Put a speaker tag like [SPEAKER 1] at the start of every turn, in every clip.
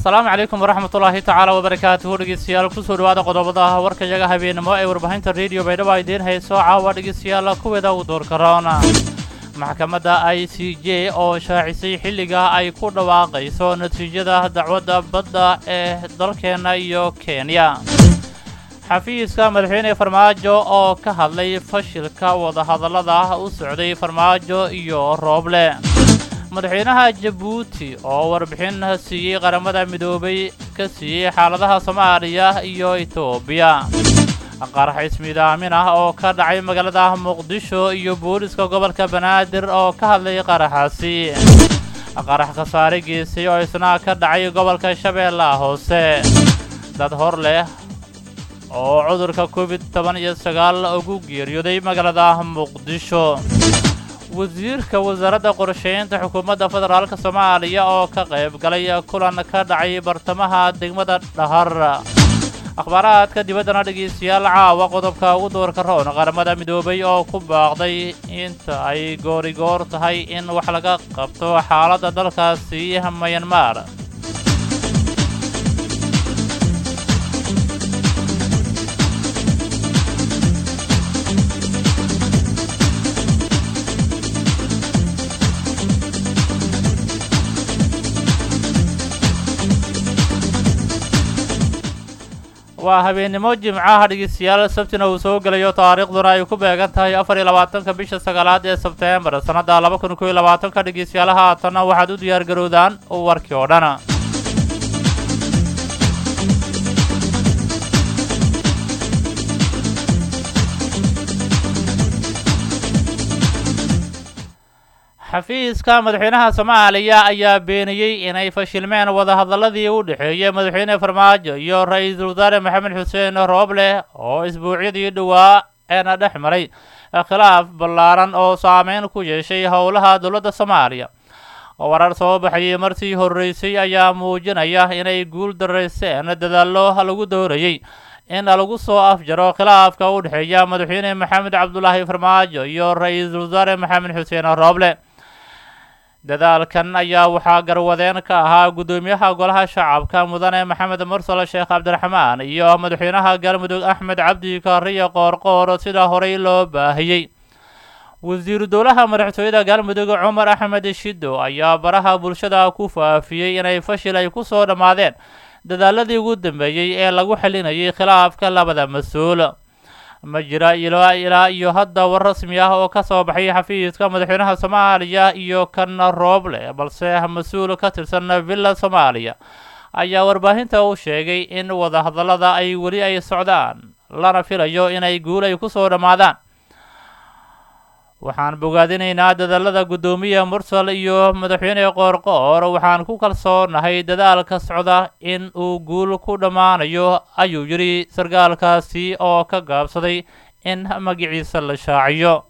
[SPEAKER 1] asalaamu calaykum waraxmatullaahi tacaala wabarakaatuhu dhegeystayaal kusoo dhawaada qodobada warkayaga habeenimo ee warbaahinta rediyo baydhabo ay idiin hayso caawa dhegeystayaal kuweeda u doorka roona maxkamadda i c j oo shaacisay xilliga ay ku dhawaaqayso natiijada dacwadda badda ee dalkeenna iyo kenya xafiiska madaxweyne farmaajo oo ka hadlay fashilka wadahadallada u socday farmaajo iyo rooble madaxweynaha jabuuti oo warbixin siiyey qaramada midoobay ka siiyey xaaladaha soomaaliya iyo etoobiya qarax ismiidaamin ah oo ka dhacay magaalada muqdisho iyo booliska gobolka banaadir oo ka hadlay qaraxaasi qarax khasaare geysay oo isna ka dhacay gobolka shabeellaha hoose dad hor leh oo cudurka covid toban iyo sagaal ugu geeriyooday magaalada muqdisho wasiirka wasaaradda qorsheynta xukuumadda federaalk soomaaliya oo ka qayb galay kulan ka dhacay bartamaha degmada dhahar akhbaaraadka dibaddana dhegaystayaal caawa qodobka ugu doorka roon qaramada midoobay oo ku baaqday inta ay goorigoor tahay in wax laga qabto xaaladda dalkaasi mayanmar waa habeennimo jimcaha dhegeystayaal sabtina uu soo gelayo taariikhduna ay ku beegan tahay afar iyo labaatanka bisha sagaalaad ee sebteembar sannadda laba kun koiyo labaatanka dhegeystayaal haatanna waxaad u diyaar garowdaan warkii oo dhan xafiiska madaxweynaha soomaaliya ayaa beeniyey inay fashilmeen wadahadalladii u dhexeeyey madaxweyne farmaajo iyo ra-iisul wasaare maxamed xuseen rooble oo isbuucyadii dhowaa eena dhex maray khilaaf ballaaran oo saameyn ku yeeshay howlaha dowladda soomaaliya warar soo baxayey martii horreysay ayaa muujinaya inay guul darayseen dadaallo lagu doorayey in lagu soo afjaro khilaafka u dhexeeya madaxweyne maxamed cabdulaahi farmaajo iyo ra-iisul wasaare maxamed xuseen rooble dadaalkan ayaa waxaa garwadeen ka ahaa guddoomiyaha golaha shacabka mudane maxamed mursal sheekh cabdiraxmaan iyo madaxweynaha galmudug axmed cabdi kaariyo qoorqoor sida horey loo baahiyey wasiiru dowlaha madaxtooyada galmudug cumar axmed shido ayaa baraha bulshada ku faafiyey inay fashil ay ku soo dhammaadeen dadaaladii ugu dambeeyey ee lagu xalinayay khilaafka labada mas-uul ma jira ilaa ilaa iyo hadda war rasmi ah oo ka soo baxay xafiiska madaxweynaha soomaaliya iyo kan rooble balse mas-uul ka tirsan villa soomaaliya ayaa warbaahinta u sheegay in wadahadallada ay weli ay socdaan lana filayo inay guul ay ku soo dhammaadaan waxaan bogaadinaynaa dadaalada guddoomiya mursal iyo madaxweyne qoorqoor waxaan ku kalsoonahay dadaalka socda in uu guul ku dhammaanayo ayuu yidhi sarkaalkaasi oo ka gaabsaday in magaciisa la shaaciyo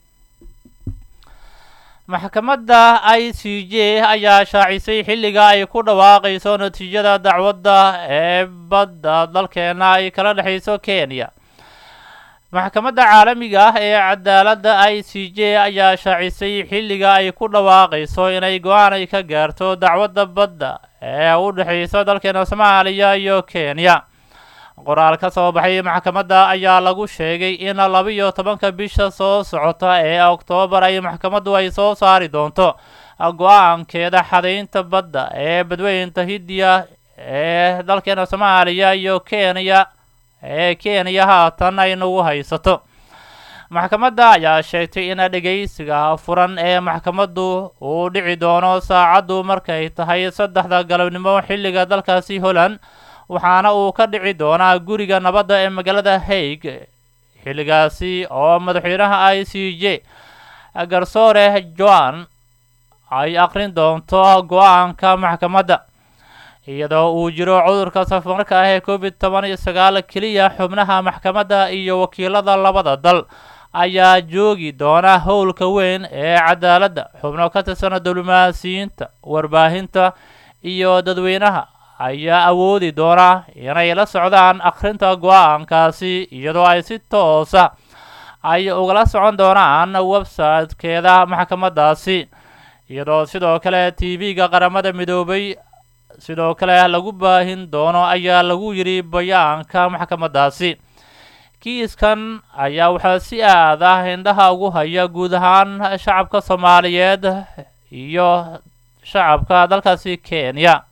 [SPEAKER 1] maxkamadda i c j ayaa shaacisay xilliga ay ku dhawaaqayso natiijada dacwadda ee badda dalkeena ay kala dhexayso kenya maxkamadda caalamiga ah ee cadaaladda i c j ayaa shaacisay xilliga ay ku dhawaaqayso inay go-aan ay ka gaarto dacwadda badda ee u dhexaysa dalkeena soomaaliya iyo kenya qoraal ka soo baxay maxkamadda ayaa lagu sheegay in laba-iyo tobanka bisha soo socota ee oktoobar ay maxkamaddu ay soo saari doonto go-aankeeda xadaynta badda ee badweynta hindiya ee dalkeena soomaaliya iyo kenya ee kenya haatan ay nagu haysato maxkamadda ayaa sheegtay in dhegaysiga furan ee maxkamaddu uu dhici doono saacaddu markay tahay saddexda galabnimo xilliga dalkaasi holland waxaana uu ka dhici doonaa guriga nabadda ee magaalada haig xilligaasi oo madaxweynaha i c j garsoore joan ay aqrin doonto go-aanka maxkamadda iyadoo uu jiro cudurka safarka ah ee covid toban iyo sagaal keliya xubnaha maxkamadda iyo wakiilada labada dal ayaa joogi doona howlka weyn ee cadaaladda xubno ka tirsan diblomaasiyiinta warbaahinta iyo dadweynaha ayaa awoodi doona inay la socdaan akhrinta go-aankaasi iyadoo ay si toosa ay ugala socon doonaan website-keeda maxkamaddaasi iyadoo sidoo kale t v-ga qaramada midoobay sidoo kale lagu baahin doono ayaa lagu yidhi bayaanka maxkamaddaasi kiiskan ayaa waxaa si aad ah indhaha ugu haya guud ahaan shacabka soomaaliyeed iyo shacabka dalkaasi kenya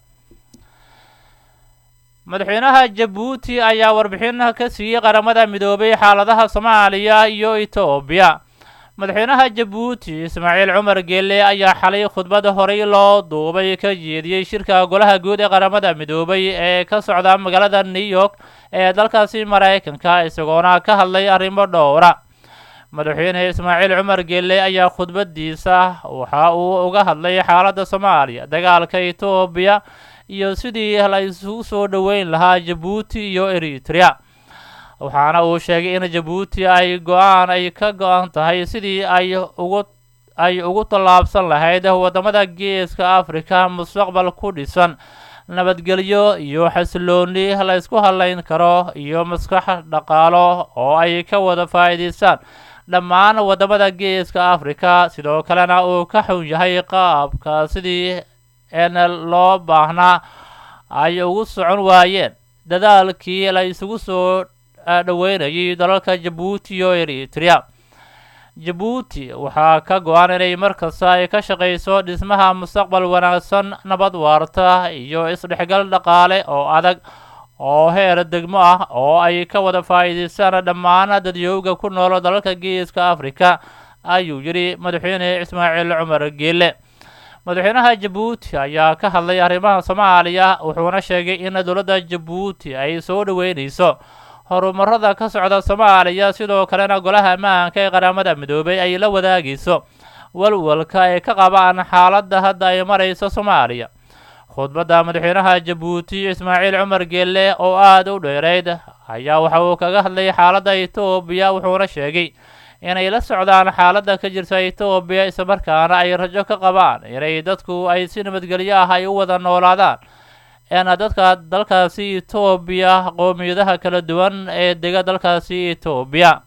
[SPEAKER 1] madaxweynaha jabuuti ayaa warbixin ka siiyey qaramada midoobay xaaladaha soomaaliya iyo etoobiya madaxweynaha jabuuti ismaaciil cumar geelle ayaa xalay khudbad horey loo duubay ka jeediyey shirka golaha guud ee qaramada midoobay ee ka socda magaalada new york ee dalkaasi maraykanka isagoona ka hadlay arrimo dhowra madaxweyne ismaaciil cumar geelle ayaa khudbadiisa waxa uu uga hadlay xaaladda soomaaliya dagaalka etoobiya iyo sidii la isugu soo dhoweyn lahaa jabuuti iyo eritrea waxaana uu sheegay in jabuuti ay go-aan ay ka go-an tahay sidii ay ugu ay ugu tallaabsan lahayd waddamada geeska africa mustaqbal ku dhisan nabadgelyo iyo xasilooni la ysku hadlayn karo iyo maskax dhaqaalo oo ay ka wada faa'iidaystaan dhammaan waddamada geeska africa sidoo kalena uu ka xun yahay qaabka sidii en loo baahnaa ay ugu socon waayeen dadaalkii la isugu soo dhoweynayay dalalka jabuuti iyo eritrea jabuuti waxaa ka go-an inay markasta ay ka shaqayso dhismaha mustaqbal wanaagsan nabad waarta iyo isdhexgal dhaqaale oo adag oo heer degmo ah oo ay ka wada faa'iidaystaan dhammaan dadyooga ku nool dalalka geeska africa ayuu yidhi madaxweyne ismaaciil cumar geelle madaxweynaha jabuuti ayaa ka hadlay arrimaha soomaaliya wuxuuna sheegay in dowladda jabuuti ay soo dhoweynayso horumarada ka socda soomaaliya sidoo kalena golaha ammaanka ee qaramada midoobay ay la wadaagayso walwalka ay ka qabaan xaaladda hadda ay marayso soomaaliya khudbadda madaxweynaha jabuuti ismaaciil cumar geelle oo aada u dheereyd ayaa waxa uu kaga hadlay xaaladda etoobiya wuxuuna sheegay inay la socdaan xaaladda ka jirta etoobiya islamarkaana ay rajo ka qabaan inay dadku ay si nabadgelyo ah ay u wada noolaadaan eena dadka dalkaasi etoobiya qoomiyadaha kala duwan ee dega dalkaasi etoobiya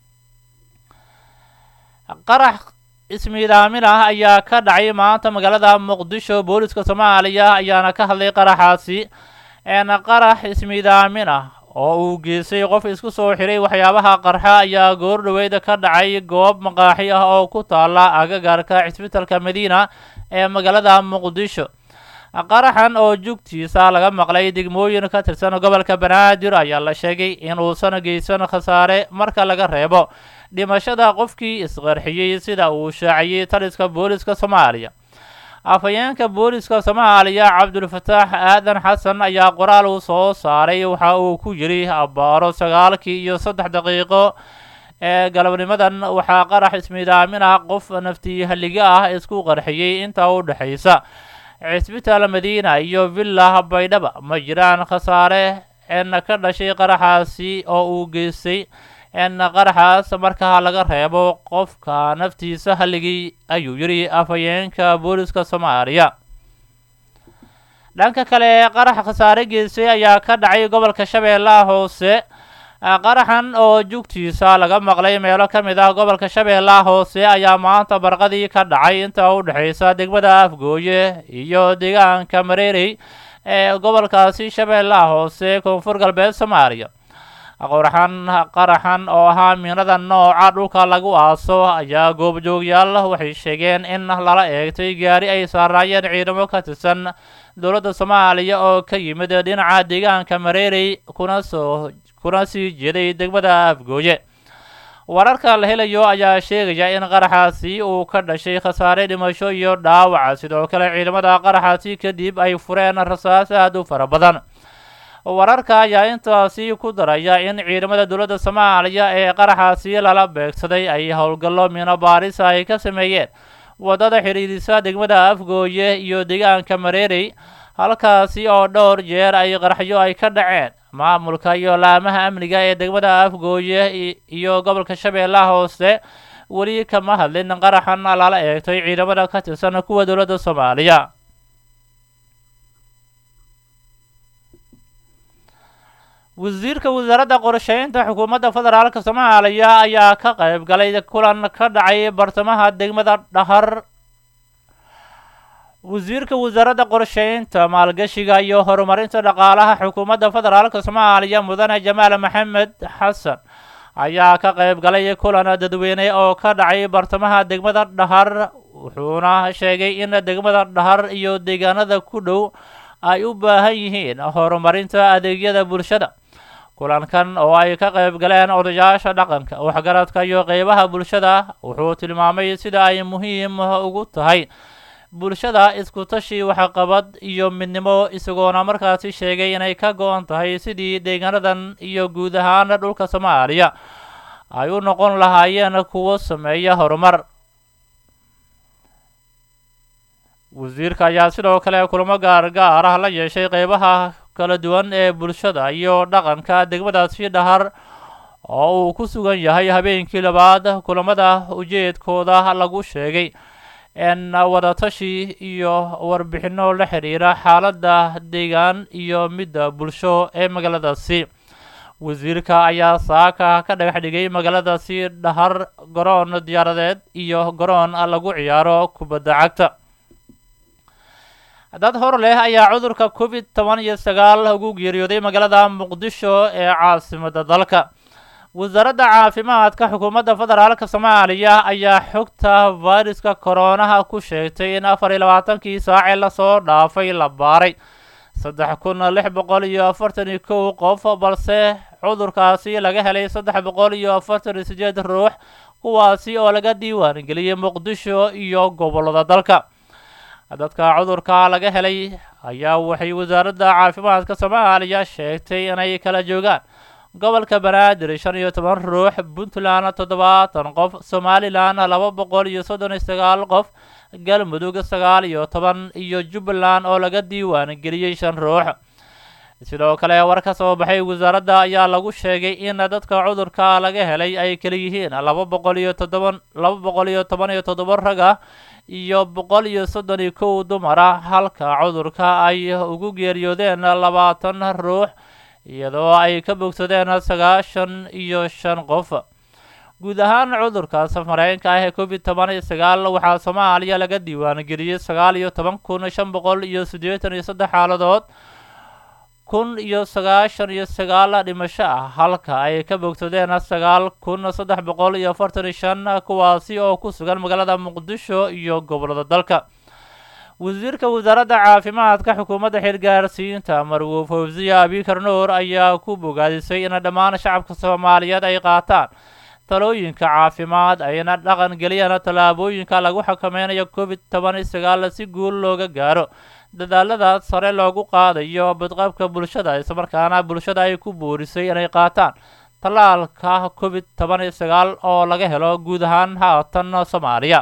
[SPEAKER 1] qarax ismiidaamin ah ayaa ka dhacay maanta magaalada muqdisho booliska soomaaliya ayaana ka hadlay qaraxaasi eena qarax ismiidaamin ah oo uu geystay qof isku soo xiray waxyaabaha qarxa ayaa goor dhoweyda ka dhacay goob maqaaxi ah oo ku taala agagaarka cisbitalka madiina ee magaalada muqdisho qaraxan oo jugtiisa laga maqlay degmooyin ka tirsan gobolka banaadir ayaa la sheegay inuusan geysan khasaare marka laga reebo dhimashada qofkii isqarxiyey sida uu shaaciyey taliska booliska soomaaliya afhayeenka booliska soomaaliya cabdulfataax aadan xasan ayaa qoraal uu soo saaray waxa uu ku yidhi abbaaro sagaalkii iyo saddex daqiiqo ee galabnimadan waxaa qarax ismiidaamin ah qof naftii halliga ah isku qarxiyey inta u dhexaysa cisbitaal madiina iyo villa baydhaba ma jiraan khasaare en ka dhashay qaraxaasi oo uu geystay en qaraxaas markaa laga reebo qofka naftiisa halligii ayuu yidhi afhayeenka booliska soomaaliya dhanka kale qarax khasaare geystay ayaa ka dhacay gobolka shabeellaha hoose qaraxan oo jugtiisa laga maqlay meelo ka mid ah gobolka shabeellaha hoose ayaa maanta barqadii ka dhacay inta u dhexaysa degmada afgooye iyo deegaanka mareerey ee gobolkaasi shabeellaha hoose koonfur galbeed soomaaliya qoraxan qaraxan oo ahaa miinada nooca dhulka lagu aaso ayaa goobjoogyaal waxay sheegeen in lala eegtay gaari ay saaraayeen ciidamo ka tirsan dowladda soomaaliya oo ka yimid dhinaca deegaanka mareerey kuna soo kuna sii jeeday degmada afgooye wararka la helayo ayaa sheegaya in qaraxaasi uu ka dhashay khasaare dhimasho iyo dhaawaca sidoo kale ciidamada qaraxaasi kadib ay fureen rasaas aada u fara badan wararka ayaa intaasi ku daraya in ciidamada dowladda soomaaliya ee qaraxaasi lala beegsaday ay howlgallo miino baaris ay ka sameeyeen waddada xidhiidhisa degmada afgooye iyo deegaanka mareerey halkaasi oo dhowr jeer ay qaraxyo ay ka dhaceen maamulka iyo laamaha amniga ee degmada afgooye iyo gobolka shabeellaha hoose weli kama hadlin qaraxan lala eegtay ciidamada ka tirsan kuwa dowladda soomaaliya wasiirka wasaaradda qorsheynta xukuumadda federaalk soomaaliya ayaa ka qayb galay kulan ka dhacay bartamaha degmada dhahar wasiirka wasaaradda qorsheynta maalgashiga iyo horumarinta dhaqaalaha xukuumadda federaalka soomaaliya mudane jamaal maxamed xasan ayaa ka qayb galay kulan dadweyne oo ka dhacay bartamaha degmada dhahar wuxuuna sheegay in degmada dhahar iyo deegaanada ku dhow ay u baahan yihiin horumarinta adeegyada bulshada kulankan oo ay ka qayb galeen odayaasha dhaqanka waxgaradka iyo qeybaha bulshada wuxuu tilmaamay sida ay muhiim ugu tahay bulshada isku tashi waxqabad iyo midnimo isagoona markaasi sheegay inay ka go-an tahay sidii deegaanadan iyo guud ahaan dhulka soomaaliya ay u noqon lahaayeen kuwo sameeya horumar wasiirka ayaa sidoo kale kulamo gaargaar ah la yeeshay qeybaha kala duwan ee bulshada iyo dhaqanka degmadaasi dhahar oo uu ku sugan yahay habeenkii labaad kulamada ujeedkooda lagu sheegay n wadatashi iyo warbixino la xiriira xaaladda deegaan iyo midda bulsho ee magaaladaasi wasiirka ayaa saaka ka dhagax dhigay magaaladaasi dhahar garoon diyaaradeed iyo garoon lagu ciyaaro kubadda cagta dad hor leh ayaa cudurka covid toban iyo sagaal ugu geeriyooday magaalada muqdisho ee caasimadda dalka wasaaradda caafimaadka xukuumadda federaalka soomaaliya ayaa xogta fayruska koronaha ku sheegtay in afar iyo labaatankii saacee lasoo dhaafay la baaray saddex kun lix boqol iyo afartan iyo kow qof balse cudurkaasi laga helay saddex boqol iyo afartan iyo sideed ruux kuwaasi oo laga diiwaan geliyey muqdisho iyo gobollada dalka dadka cudurka laga helay ayaa waxay wasaaradda caafimaadka soomaaliya sheegtay inay kala joogaan gobolka banaadir shan iyo toban ruux puntland toddobaatan qof somalilan laba boqol iyo soddon iyo sagaal qof galmudug sagaal iyo toban iyo jubbaland oo laga diiwaan geliyey shan ruux sidoo kale war ka soo baxay wasaaradda ayaa lagu sheegay in dadka cudurka laga helay ay kala yihiin laba boqol iyo toddoban laba boqol iyo toban iyo toddoba rag ah iyo boqol iyo soddon iyo kow dumar ah halka cudurka ay ugu geeriyoodeen labaatan ruux iyadoo ay ka bogsadeen sagaashan iyo shan qof guud ahaan cudurka safareenka ah ee covid toban iyo sagaal waxaa soomaaliya laga diiwaan geliyey sagaal iyo toban kun shan boqol iyo siddeetan iyo saddex xaaladood kun iyo sagaashan iyo sagaal dhimasho ah halka ay ka bogsadeen sagaal kun saddex boqol iyo afartan iyo shan kuwaasi oo ku sugan magaalada muqdisho iyo gobollada dalka wasiirka wasaaradda caafimaadka xukuumadda xilgaarsiinta marwo fawsiya abikar nuur ayaa ku bogaadisay in dhammaan shacabka soomaaliyeed ay qaataan talooyinka caafimaad ayna dhaqan geliyaan tallaabooyinka lagu xakameynayo covid toban iyo sagaal si guul looga gaaro dadaalada sare loogu qaadayo badqabka bulshada islamarkaana bulshada ay ku boorisay inay qaataan tallaalka covid toban iyo sagaal oo laga helo guud ahaan haatan soomaaliya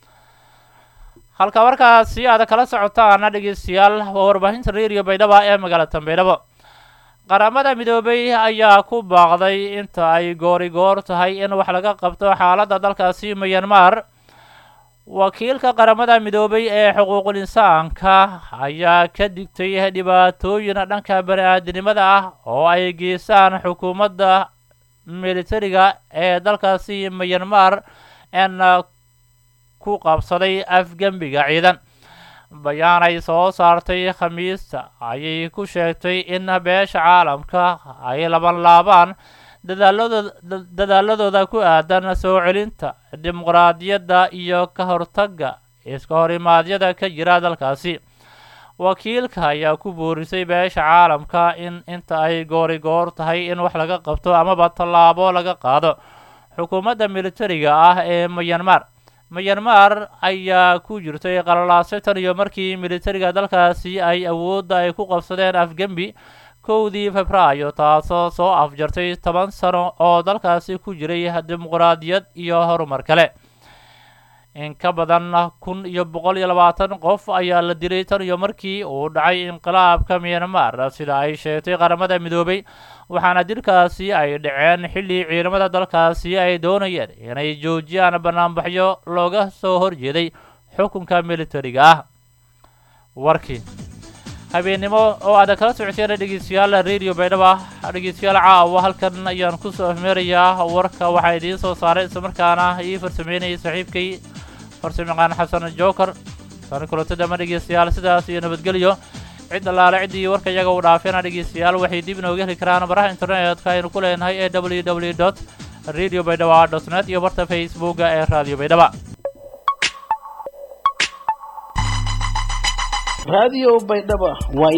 [SPEAKER 1] halka markaasi aad kala socotaana dhegeystayaal waa warbaahinta reeriyo baydhaba ee magaalada baydhabo qaramada midoobay ayaa ku baaqday inta ay goori goor tahay in wax laga qabto xaaladda dalkaasi myanmar wakiilka qaramada midoobay ee xuquuqul insaanka ayaa ka digtay dhibaatooyin dhanka bani-aadinimada ah oo ay geystaan xukuumadda militariga ee dalkaasi myanmar en ku qabsaday afgembiga ciidan bayaan ay soo saartay khamiista ayay ku sheegtay in beesha caalamka ay laban laabaan dadaaladooda dadaaladooda ku aadan soo celinta dimuqraadiyadda iyo ka hortagga iska horimaadyada ka jira dalkaasi wakiilka ayaa ku boorisay beesha caalamka in inta ay goori goor tahay in wax laga qabto amaba tallaabo laga qaado xukuumadda militariga ah ee myanmar myanmar ayaa ku jirtay qalalaase tan iyo markii militariga dalkaasi ay awoodda ay ku qabsadeen afgembi kowdii febraayo taasoo soo afjartay toban sano oo dalkaasi ku jiray dimuqraadiyad iyo horumar kale in ka badan kun iyo boqol iyo labaatan qof ayaa la dilay tan iyo markii uu dhacay inqilaabka myanmar sida ay sheegtay qaramada midoobay waxaana dilkaasi ay dhaceen xilli ciidamada dalkaasi ay doonayeen inay joojiyaan banaanbaxyo looga soo horjeeday xukunka militariga ah warkii habeennimo oo aada kala socoteen dhegeystayaal radio baydhaba dhegeystayaal caawa halkan ayaan kusoo afmeerayaa warka waxaa idiin soo saaray islamarkaana ii farsameynayay saaxiibkay farsamayaqaan xasan joker tani kulantada ma dhegeystayaal sidaas iyo nabadgelyo cid allaale ciddii warka iyaga u dhaafeena dhegeystayaal waxay dib inooga heli karaan baraha internetka aynu ku leenahay ee w w dot radio baydhaba dot net iyo barta facebooka ee radio baydhaba
[SPEAKER 2] raadiyo baydhaba waa